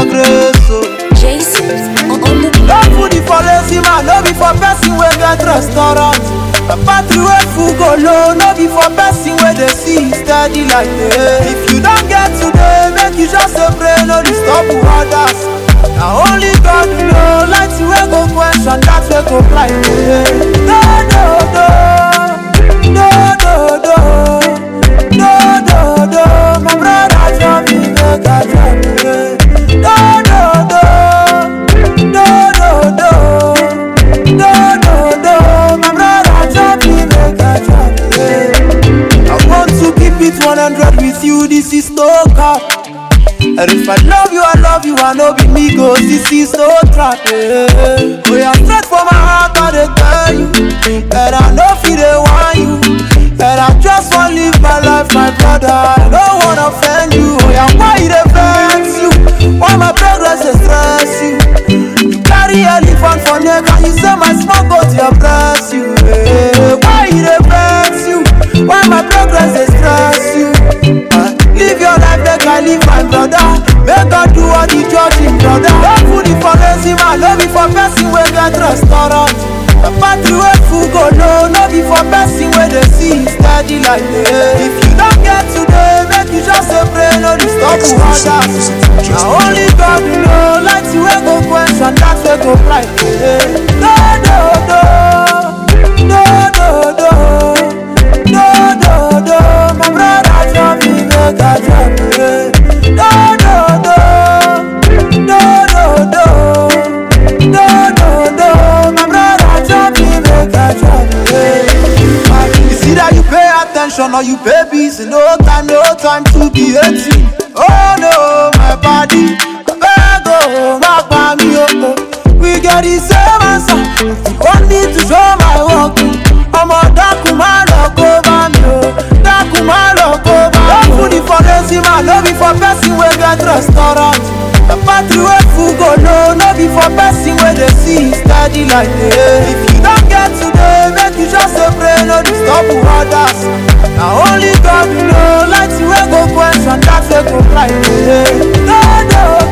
grace. Oh. Jason on on the No food is for lazy man, no be for person wey get restaurant. A party wey full go low, no be for person wey dey see steady like day. If you don get today, make you just dey pray, no disturb others. Na only God know, light wey go question that wey go blind day. No, no, no, no, no, no, no, no, no, my brother tell me make I tell you. No, no, no. No, no, no, no, no, no, my brother chop me, make I chop me. I want to keep it 100 with you, this is no cap. And if I love you, I love you, I know be me go, this is no trap. Yeah. We are straight from my heart, I dey tell you. And I know feel they want you. And I just want live my life, my brother. I don't wanna offend you. Oh yeah, why they vex you? Why my progress dey stress you? You carry elephant for neck and you say my small goat dey bless you. Eh, Why e dey vex you? Why my progress dey stress you? Ah, Live your life make I live my brother. Make God do all the judging, brother. No food is for lazy man, no be for person wey get restaurant. The party wey full go low, no be for person wey dey see steady like day. If you don get today, make you just dey pray, no disturb others. Na only God know, light wey go question that wey go blind. day. No, no, no, no, no, no, no, no, no, my brother tell me make I tell you. No, no, no, no, no, no, no, no, no, my brother tell me make I tell you. It's either you pay attention or you pay bills. No time, no time to be 18. Oh no, my body, beg oh, my body, oh, oh. We get the same answer. You want me to show my work. Ọmọ dákun má lọ kó bá mi o, dákun má lọ kó bá mi o. No food is for lazy man, no be for person wey get restaurant. The party wey full go low, no be for person wey dey see steady like day. If you don get today, make you just dey pray, no disturb others. Na only God know, light wey go question that wey go blind day. No, no,